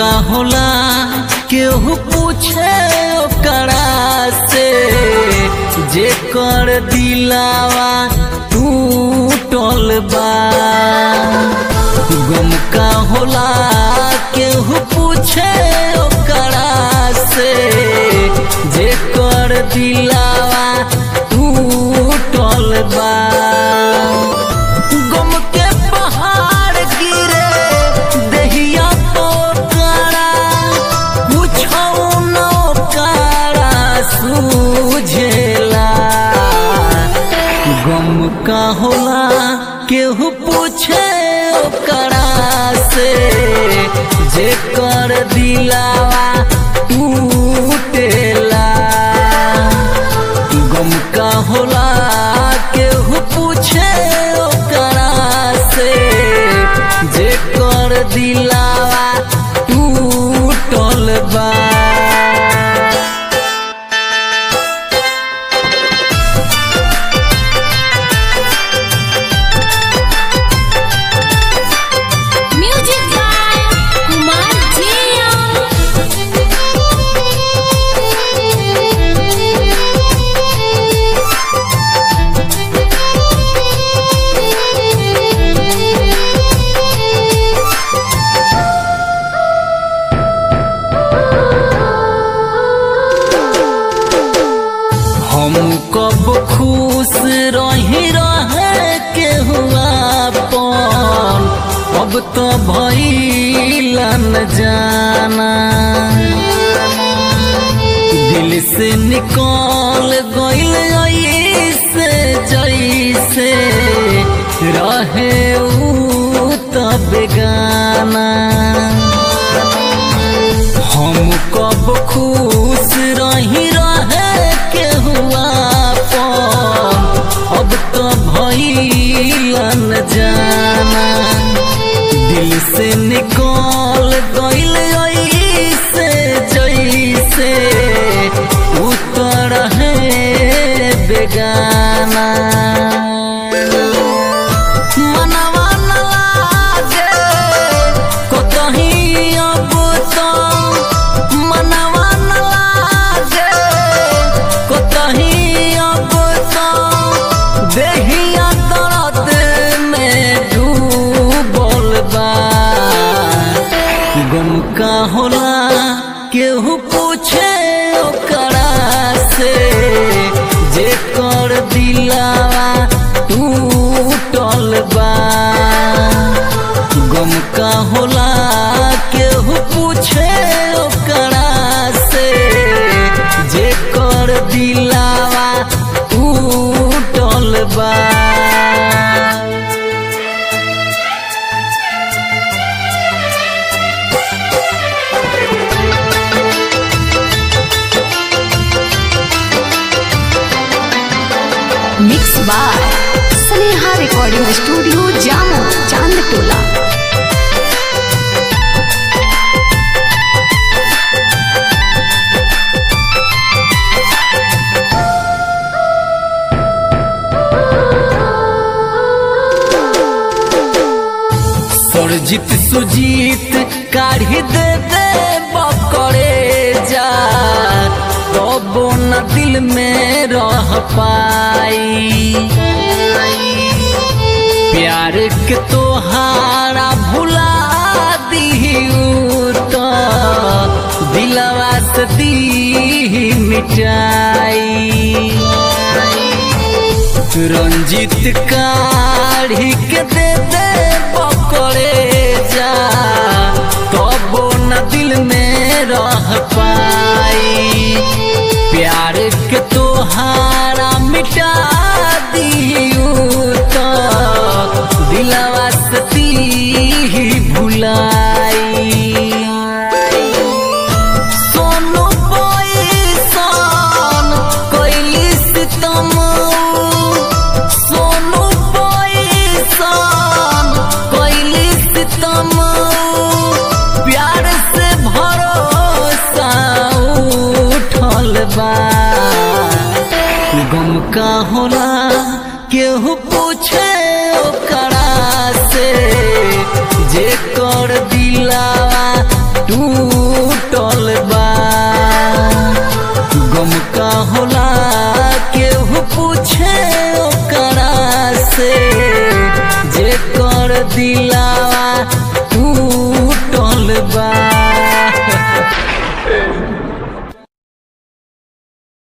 का होला केहू पूछे ओकरा से जे कर दिलावा टूटल बा गम का होला केहू पूछे ओकरा से जे कर दिलावा टूटल बा गम के पहाड़ गिरे दहिया पोकरा कुछो न ओकरा सूझेला गम का होला केहू पूछे ओकरा से जे कर दिलावा टूटेला गम का होला केहू पूछे ओकरा से जे कर दिलावा टूटल बा Music by Kumar हम कब खुश रही रहे के हुआ पन अब तो भइलन जाना दिल से निकल गइल ऐसे जैसे रहे ऊ तो बेगाना हम कब खुश रही रहे के हुआ पन अब तो भइलन जाना दिल से निकल गइल ऐसे जैसे उतर है बेगाना मनवा न लागे कतही अब तो मनवा न लागे कतही अब तो देहिया दर्द में डूबल बा गम का होला केहू पूछे ओकरा से जे कर दिलावा टूटल बा गम का होला केहू पूछे ओकरा से जे कर दिलावा टूटल बा Mix by Sneha Recording Studio Jammu Chandtola Sarjit Sujit काढ़ी दे दे बकरे जा तब न दिल में रह पाई प्यार के तोहारा भुला दिहू तो दिलवा से दी मिटाई रंजित काढ़ी के दे दे पकड़े जा तब न दिल में रह पाई प्यार के तोहारा मिटा दियू तो दिलवा सती भुलाई सोनू पैसान कैली सितम सोनू पैसान कैली सितम प्यार से भरोसा उठल बा गम का होला केहू पूछे ओकरा से जे कर दिलावा टू हमर दिलावा टूटल बा